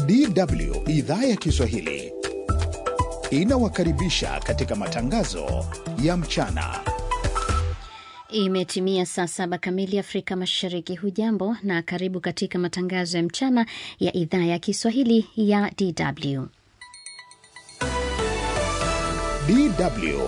DW idhaa ya Kiswahili inawakaribisha katika matangazo ya mchana. Imetimia saa saba kamili Afrika Mashariki. Hujambo na karibu katika matangazo ya mchana ya idhaa ya Kiswahili ya DW. DW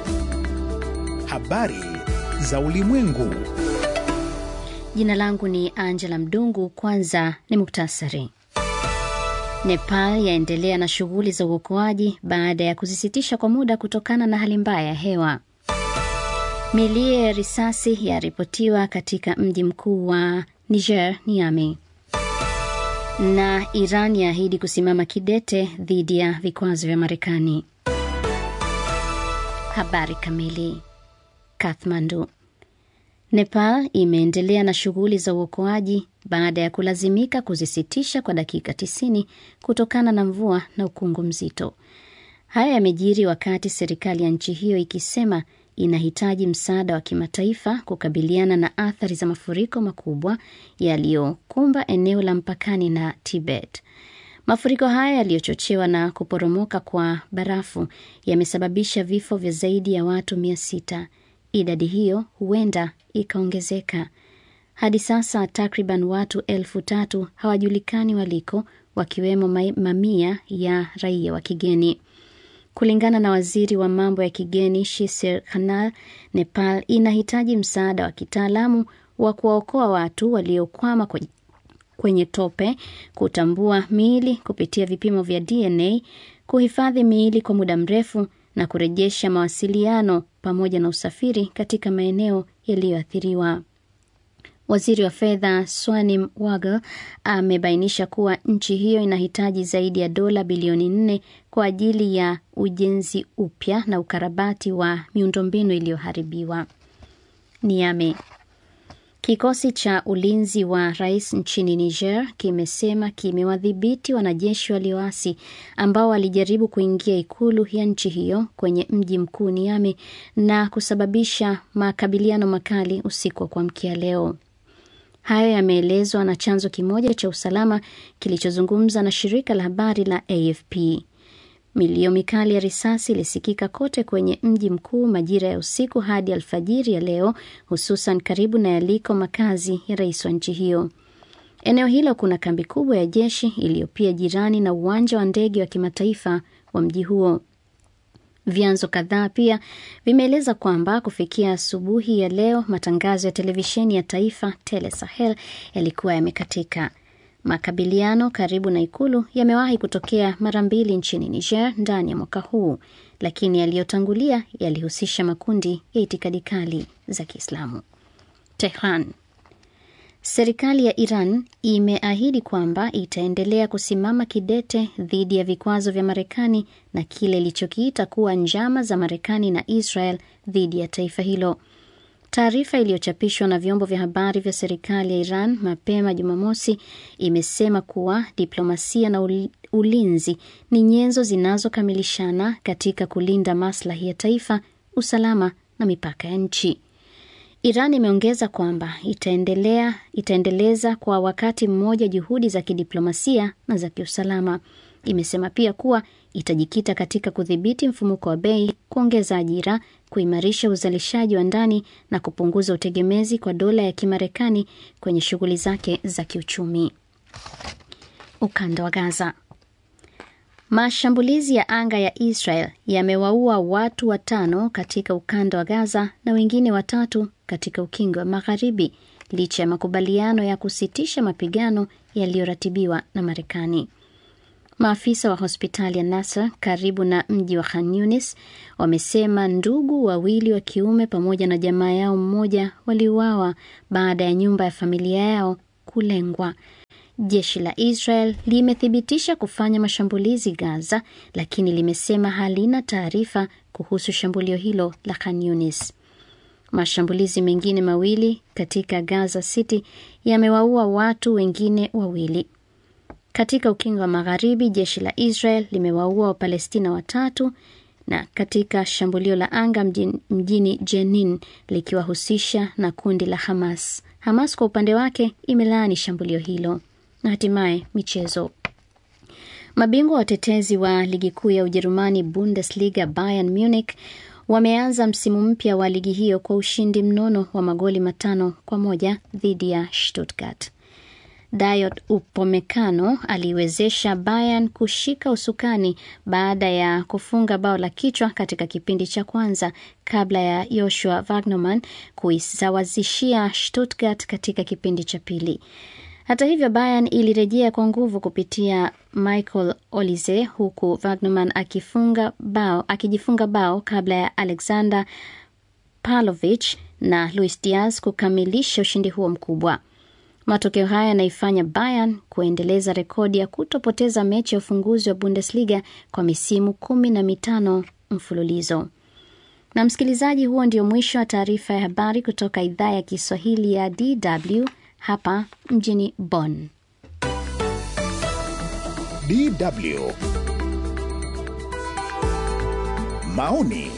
habari za ulimwengu. Jina langu ni Angela Mdungu. Kwanza ni muktasari. Nepal yaendelea na shughuli za uokoaji baada ya kuzisitisha kwa muda kutokana na hali mbaya ya hewa. Milio ya risasi yaripotiwa katika mji mkuu wa Niger, Niamey. Na Iran yaahidi kusimama kidete dhidi ya vikwazo vya Marekani. Habari kamili. Kathmandu. Nepal imeendelea na shughuli za uokoaji baada ya kulazimika kuzisitisha kwa dakika 90 kutokana na mvua na ukungu mzito. Haya yamejiri wakati serikali ya nchi hiyo ikisema inahitaji msaada wa kimataifa kukabiliana na athari za mafuriko makubwa yaliyokumba eneo la mpakani na Tibet. Mafuriko haya yaliyochochewa na kuporomoka kwa barafu yamesababisha vifo vya zaidi ya watu mia sita. Idadi hiyo huenda ikaongezeka. Hadi sasa takriban watu elfu tatu hawajulikani waliko, wakiwemo mamia ya raia wa kigeni. Kulingana na waziri wa mambo ya kigeni Shisir Khanal, Nepal inahitaji msaada wa kitaalamu wa kuwaokoa watu waliokwama kwenye tope, kutambua miili kupitia vipimo vya DNA, kuhifadhi miili kwa muda mrefu na kurejesha mawasiliano pamoja na usafiri katika maeneo yaliyoathiriwa. Waziri wa fedha Swanim Wagle amebainisha kuwa nchi hiyo inahitaji zaidi ya dola bilioni nne kwa ajili ya ujenzi upya na ukarabati wa miundombinu iliyoharibiwa. Niame. Kikosi cha ulinzi wa rais nchini Niger kimesema kimewadhibiti wanajeshi walioasi ambao walijaribu kuingia ikulu ya nchi hiyo kwenye mji mkuu Niamey na kusababisha makabiliano makali usiku wa kuamkia leo. Hayo yameelezwa na chanzo kimoja cha usalama kilichozungumza na shirika la habari la AFP. Milio mikali ya risasi ilisikika kote kwenye mji mkuu majira ya usiku hadi alfajiri ya leo, hususan karibu na yaliko makazi ya rais wa nchi hiyo. Eneo hilo kuna kambi kubwa ya jeshi iliyo pia jirani na uwanja wa ndege wa kimataifa wa mji huo. Vyanzo kadhaa pia vimeeleza kwamba kufikia asubuhi ya leo matangazo ya televisheni ya taifa Tele Sahel yalikuwa yamekatika. Makabiliano karibu na ikulu yamewahi kutokea mara mbili nchini Niger ndani ya mwaka huu, lakini yaliyotangulia yalihusisha makundi ya itikadi kali za Kiislamu. Tehran. Serikali ya Iran imeahidi kwamba itaendelea kusimama kidete dhidi ya vikwazo vya Marekani na kile ilichokiita kuwa njama za Marekani na Israel dhidi ya taifa hilo. Taarifa iliyochapishwa na vyombo vya habari vya serikali ya Iran mapema Jumamosi imesema kuwa diplomasia na ulinzi ni nyenzo zinazokamilishana katika kulinda maslahi ya taifa, usalama na mipaka ya nchi. Iran imeongeza kwamba itaendelea itaendeleza kwa wakati mmoja juhudi za kidiplomasia na za kiusalama. Imesema pia kuwa itajikita katika kudhibiti mfumuko wa bei, kuongeza ajira, kuimarisha uzalishaji wa ndani na kupunguza utegemezi kwa dola ya Kimarekani kwenye shughuli zake za kiuchumi. Ukanda wa Gaza. Mashambulizi ya anga ya Israel yamewaua watu watano katika ukanda wa Gaza na wengine watatu katika ukingo wa Magharibi licha ya makubaliano ya kusitisha mapigano yaliyoratibiwa na Marekani. Maafisa wa hospitali ya Nasser karibu na mji wa Khan Yunis wamesema ndugu wawili wa kiume pamoja na jamaa yao mmoja waliuawa baada ya nyumba ya familia yao kulengwa. Jeshi la Israel limethibitisha kufanya mashambulizi Gaza, lakini limesema halina taarifa kuhusu shambulio hilo la Khan Yunis. Mashambulizi mengine mawili katika Gaza City yamewaua watu wengine wawili. Katika ukingo wa Magharibi, jeshi la Israel limewaua Wapalestina watatu na katika shambulio la anga mjini, mjini Jenin likiwahusisha na kundi la Hamas. Hamas kwa upande wake imelaani shambulio hilo. Na hatimaye michezo. Mabingwa watetezi wa ligi kuu ya Ujerumani Bundesliga Bayern Munich wameanza msimu mpya wa ligi hiyo kwa ushindi mnono wa magoli matano kwa moja dhidi ya Stuttgart. Dayot Upamecano aliwezesha Bayern kushika usukani baada ya kufunga bao la kichwa katika kipindi cha kwanza kabla ya Joshua Wagnerman kuisawazishia Stuttgart katika kipindi cha pili. Hata hivyo, Bayern ilirejea kwa nguvu kupitia Michael Olise huku Wagnerman akifunga bao, akijifunga bao kabla ya Alexander Pavlovich na Luis Diaz kukamilisha ushindi huo mkubwa. Matokeo haya yanaifanya Bayern kuendeleza rekodi ya kutopoteza mechi ya ufunguzi wa Bundesliga kwa misimu kumi na mitano mfululizo. Na msikilizaji, huo ndio mwisho wa taarifa ya habari kutoka idhaa ya Kiswahili ya DW hapa mjini Bonn. DW maoni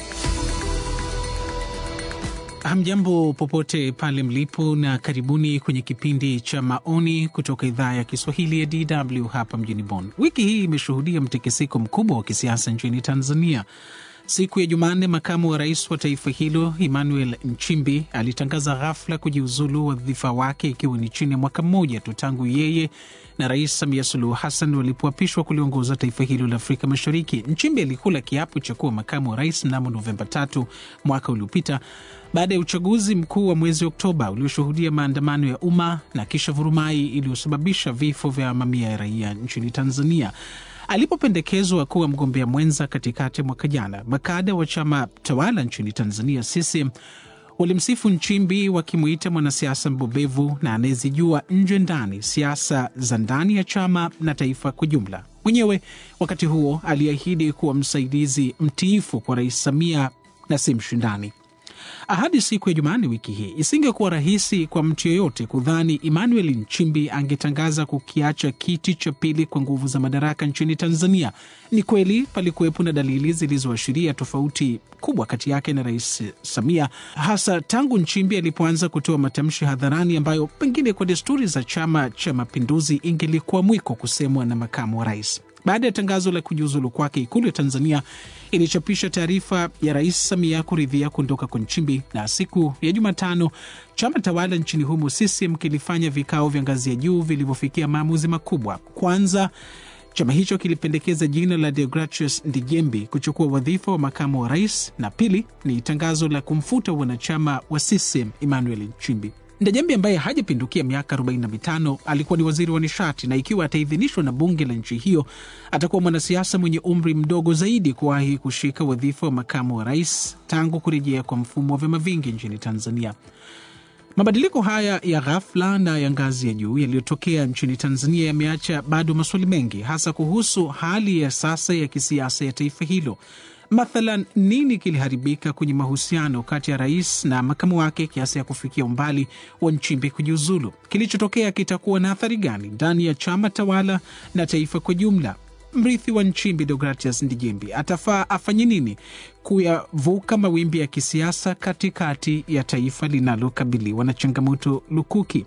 Hamjambo popote pale mlipo, na karibuni kwenye kipindi cha maoni kutoka idhaa ya Kiswahili ya DW hapa mjini Bonn. Wiki hii imeshuhudia mtikisiko mkubwa wa kisiasa nchini Tanzania. Siku ya Jumanne, makamu wa rais wa taifa hilo Emmanuel Nchimbi alitangaza ghafla kujiuzulu wadhifa wake, ikiwa ni chini ya mwaka mmoja tu tangu yeye na Rais Samia Suluhu Hassan walipoapishwa kuliongoza taifa hilo la Afrika Mashariki. Nchimbi alikula kiapo cha kuwa makamu wa rais mnamo Novemba tatu mwaka uliopita baada ya uchaguzi mkuu wa mwezi Oktoba ulioshuhudia maandamano ya umma na kisha vurumai iliyosababisha vifo vya mamia ya raia nchini Tanzania. Alipopendekezwa kuwa mgombea mwenza katikati ya mwaka jana, makada wa chama tawala nchini Tanzania CCM walimsifu Nchimbi wakimwita mwanasiasa mbobevu na anayezijua nje ndani siasa za ndani ya chama na taifa kwa jumla. Mwenyewe wakati huo aliahidi kuwa msaidizi mtiifu kwa Rais Samia na si mshindani. Ahadi siku ya Jumanne wiki hii isingekuwa rahisi kwa mtu yeyote kudhani Emmanuel Nchimbi angetangaza kukiacha kiti cha pili kwa nguvu za madaraka nchini Tanzania. Ni kweli palikuwepo na dalili zilizoashiria tofauti kubwa kati yake na Rais Samia, hasa tangu Nchimbi alipoanza kutoa matamshi hadharani ambayo pengine kwa desturi za Chama cha Mapinduzi ingelikuwa mwiko kusemwa na makamu wa rais. Baada ya tangazo la kujiuzulu kwake, Ikulu ya Tanzania ilichapisha taarifa ya Rais Samia kuridhia kuondoka kwa Nchimbi, na siku ya Jumatano chama tawala nchini humo CCM kilifanya vikao vya ngazi ya juu vilivyofikia maamuzi makubwa. Kwanza, chama hicho kilipendekeza jina la Deogratius Ndijembi kuchukua wadhifa wa makamu wa rais, na pili ni tangazo la kumfuta wanachama wa CCM Emmanuel Nchimbi. Ndejembi ambaye hajapindukia miaka 45 alikuwa ni waziri wa nishati, na ikiwa ataidhinishwa na bunge la nchi hiyo atakuwa mwanasiasa mwenye umri mdogo zaidi kuwahi kushika wadhifa wa makamu wa rais tangu kurejea kwa mfumo wa vyama vingi nchini Tanzania. Mabadiliko haya ya ghafla na ya ngazi ya juu yaliyotokea nchini Tanzania yameacha bado maswali mengi, hasa kuhusu hali ya sasa ya kisiasa ya taifa hilo. Mathalan, nini kiliharibika kwenye mahusiano kati ya rais na makamu wake kiasi ya kufikia umbali wa Nchimbi kujiuzulu? Kilichotokea kitakuwa na athari gani ndani ya chama tawala na taifa kwa jumla? Mrithi wa Nchimbi, Deogratius Ndijembi, atafaa afanye nini kuyavuka mawimbi ya kisiasa katikati ya taifa linalokabiliwa na changamoto lukuki?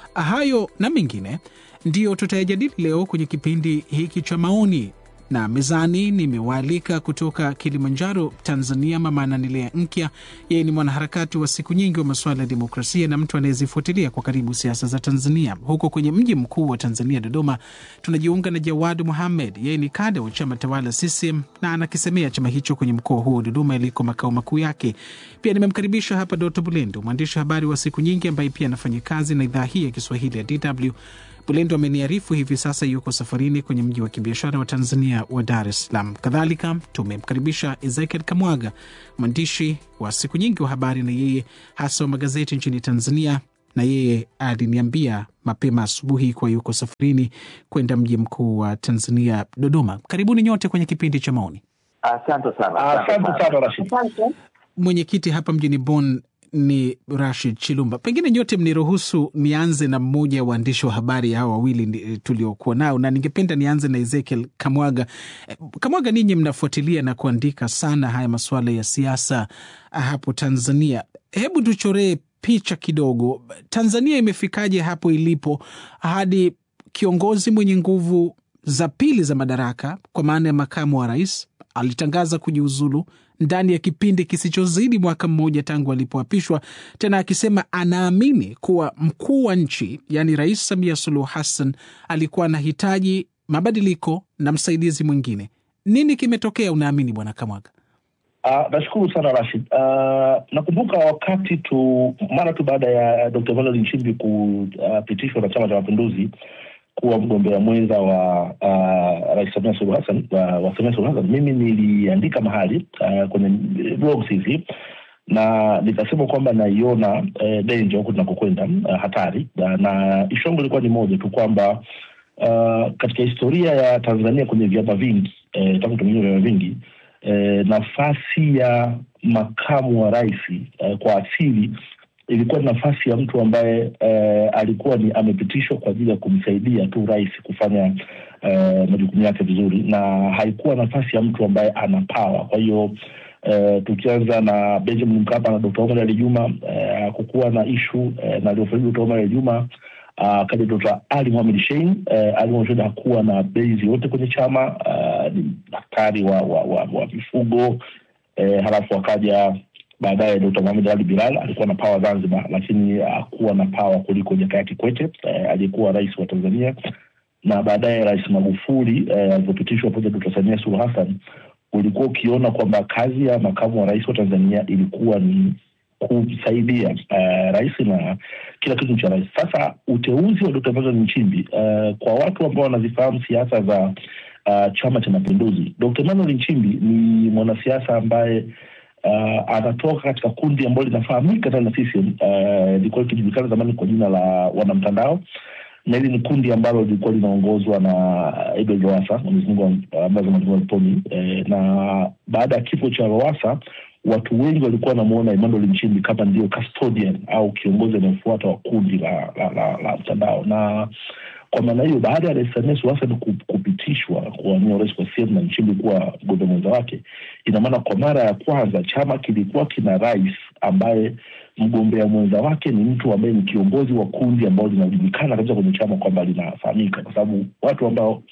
Hayo na mengine ndiyo tutayajadili leo kwenye kipindi hiki cha maoni na mezani nimewaalika kutoka Kilimanjaro, Tanzania, Mama Ananilea Nkya. Yeye ni mwanaharakati wa siku nyingi wa masuala ya demokrasia na mtu anayezifuatilia kwa karibu siasa za Tanzania. Huko kwenye mji mkuu wa Tanzania, Dodoma, tunajiunga na Jawad Muhamed. Yeye ni kada wa chama tawala CCM na anakisemea chama hicho kwenye mkoa huo Dodoma iliko makao makuu yake. Pia nimemkaribisha hapa Doto Bulendo, mwandishi wa habari wa siku nyingi ambaye pia anafanya kazi na idhaa hii ya Kiswahili ya DW. Bulendo ameniarifu hivi sasa yuko safarini kwenye mji wa kibiashara wa Tanzania wa Dar es Salaam. Kadhalika tumemkaribisha Ezekiel Kamwaga, mwandishi wa siku nyingi wa habari na yeye hasa wa magazeti nchini Tanzania, na yeye aliniambia mapema asubuhi kuwa yuko safarini kwenda mji mkuu wa Tanzania, Dodoma. Karibuni nyote kwenye kipindi cha maoni. Asante sana. Asante sana Rashid. Mwenyekiti hapa mjini Bonn ni Rashid Chilumba. Pengine nyote mniruhusu nianze na mmoja wa waandishi wa habari hawa wawili tuliokuwa nao, na ningependa nianze na Ezekiel Kamwaga. Kamwaga, ninyi mnafuatilia na kuandika sana haya masuala ya siasa hapo Tanzania. Hebu tuchoree picha kidogo, Tanzania imefikaje hapo ilipo hadi kiongozi mwenye nguvu za pili za madaraka, kwa maana ya makamu wa rais, alitangaza kujiuzulu ndani ya kipindi kisichozidi mwaka mmoja tangu alipoapishwa, tena akisema anaamini kuwa mkuu wa nchi, yaani Rais Samia Suluhu Hassan, alikuwa anahitaji mabadiliko na msaidizi mwingine. Nini kimetokea unaamini, Bwana Kamwaga? Uh, nashukuru sana Rashid. Uh, nakumbuka wakati tu mara tu baada ya Dr. Emmanuel Nchimbi kupitishwa uh, na Chama cha Mapinduzi kuwa mgombea mwenza wa uh, Rais Samia Suluhu Hassan wa, wa Samia Suluhu Hassan, mimi niliandika mahali uh, kwenye blogs hizi na nikasema kwamba naiona eh, danger huku tunakokwenda uh, hatari uh, na ishu yangu ilikuwa ni moja tu kwamba uh, katika historia ya Tanzania kwenye vyama vingi eh, tangu tumeia vyama vingi eh, nafasi ya makamu wa rais eh, kwa asili ilikuwa ni nafasi ya mtu ambaye eh, alikuwa ni amepitishwa kwa ajili ya kumsaidia tu rais kufanya eh, majukumu yake vizuri, na haikuwa nafasi ya mtu ambaye ana pawa. Kwa hiyo eh, tukianza na Benjamin Mkapa na Dr. Omar Ali Juma eh, kukuwa na ishu eh, na aliofariki Dr. Omar Ali Juma akaja uh, Dr. Ali Mohamed Shein uh, Ali Mohamed Shein hakuwa na base yote kwenye chama uh, ni daktari wa, wa, wa, wa mifugo uh, halafu akaja baadaye Dr. Mohamed Ali Bilal alikuwa na pawa Zanzibar, lakini hakuwa uh, na pawa kuliko Jakaya Kikwete uh, aliyekuwa rais wa Tanzania, na baadaye Rais Magufuli alivyopitishwa uh, pamoja Dr. Samia Suluhu Hassan, ulikuwa ukiona kwamba kazi ya makamu wa rais wa Tanzania ilikuwa ni kumsaidia uh, rais na kila kitu cha rais. Sasa uteuzi wa Dr. Emmanuel Nchimbi uh, kwa watu ambao wanazifahamu siasa za uh, Chama cha Mapinduzi, Dr. Emmanuel Nchimbi ni mwanasiasa ambaye uh, anatoka katika kundi ambalo linafahamika ndani ya CCM lilikuwa uh, likijulikana zamani kwa jina la wanamtandao na hili ni kundi ambalo lilikuwa linaongozwa na Edward Lowassa, Mwenyezi Mungu ambazo peponi eh, na baada ya kifo cha Lowassa watu wengi walikuwa wanamuona Emmanuel Nchimbi kama ndio custodian au kiongozi anayefuata wa kundi la, la, la, la mtandao. Na kwa maana hiyo, baada ya Rais Samia Suluhu Hassan kupitishwa kuwania urais kwa CCM na Nchimbi kuwa mgombea mwenza wake, ina maana kwa mara ya kwanza chama kilikuwa kina rais ambaye mgombea mwenza wake ni mtu ambaye ni kiongozi wa kundi ambao linajulikana kabisa kwenye chama kwamba linafahamika, kwa sababu watu ambao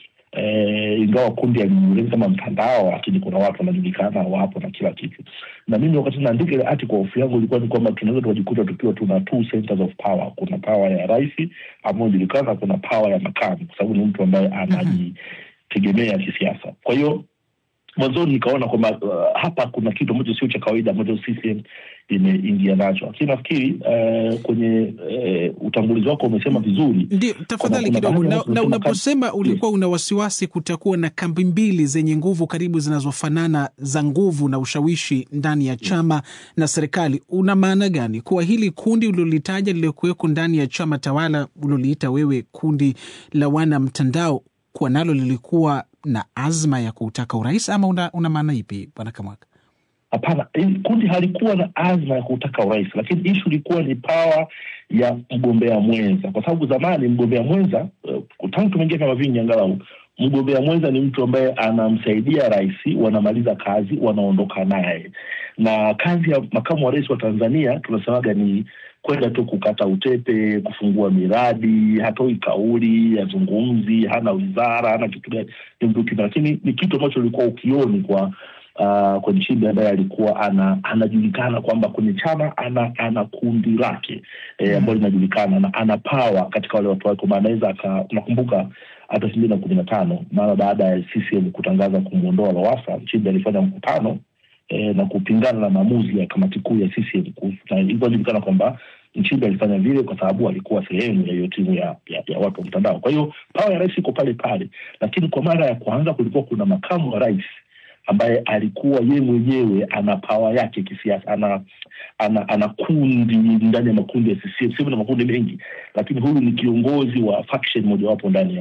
Eh, ingawa kundi alijulikana kama mtandao, lakini kuna watu wanajulikana wapo na kila kitu. Na mimi wakati naandika ile article, hofu yangu ilikuwa ni kwamba tunaweza tukajikuta tukiwa tuna two centers of power. Kuna power ya rais ambayo inajulikana, kuna power ya makamu, kwa sababu ni mtu ambaye anajitegemea kisiasa. Kwa hiyo mwanzoni nikaona kwamba uh, hapa kuna kitu ambacho sio cha kawaida ambacho CCM imeingia nacho, lakini nafikiri uh, kwenye uh, utangulizi wako umesema vizuri. Ndio, tafadhali kidogo. Na, na unaposema ulikuwa una wasiwasi kutakuwa na kambi mbili zenye nguvu karibu zinazofanana za nguvu na ushawishi ndani ya chama na serikali, una maana gani? Kuwa hili kundi ulilolitaja liliokuweko ndani ya chama tawala uliloliita wewe kundi la wana mtandao kuwa nalo lilikuwa na azma ya kutaka urais ama una, una maana ipi bwana Kamwaka? Hapana, kundi halikuwa na azma ya kutaka urais, lakini ishu ilikuwa ni pawa ya mgombea mwenza, kwa sababu zamani mgombea mwenza uh, tangu tumeingia vyama vingi, angalau mgombea mwenza ni mtu ambaye anamsaidia rais, wanamaliza kazi, wanaondoka naye. Na kazi ya makamu wa rais wa Tanzania tunasemaga ni kwenda tu kukata utepe, kufungua miradi, hatoi kauli, hazungumzi, hana wizara, hana kitu gani, ni mtu kina, lakini ni kitu ambacho ulikuwa ukioni kwa uh, kwa Nchimbi ambaye alikuwa ana, anajulikana kwamba kwenye chama ana ana kundi lake eh, ambalo linajulikana na ana power katika wale watu wake, anaweza nakumbuka hata elfu mbili na kumi na tano mara baada ya CCM kutangaza kumwondoa Lowassa, Nchimbi alifanya mkutano E, na kupingana na maamuzi ya kamati kuu ya CCM ilivyojulikana kwamba Nchimbi alifanya vile kwa sababu alikuwa sehemu ya hiyo timu ya, ya, ya watu wa mtandao. Kwa hiyo pawa ya rais iko pale pale, lakini kwa mara ya kwanza kulikuwa kuna makamu wa rais ambaye alikuwa ye mwenyewe ana pawa yake kisiasa, ana ana, ana kundi ndani ya makundi ya CCM. CCM na makundi mengi, lakini huyu ni kiongozi wa faction mojawapo ndani ya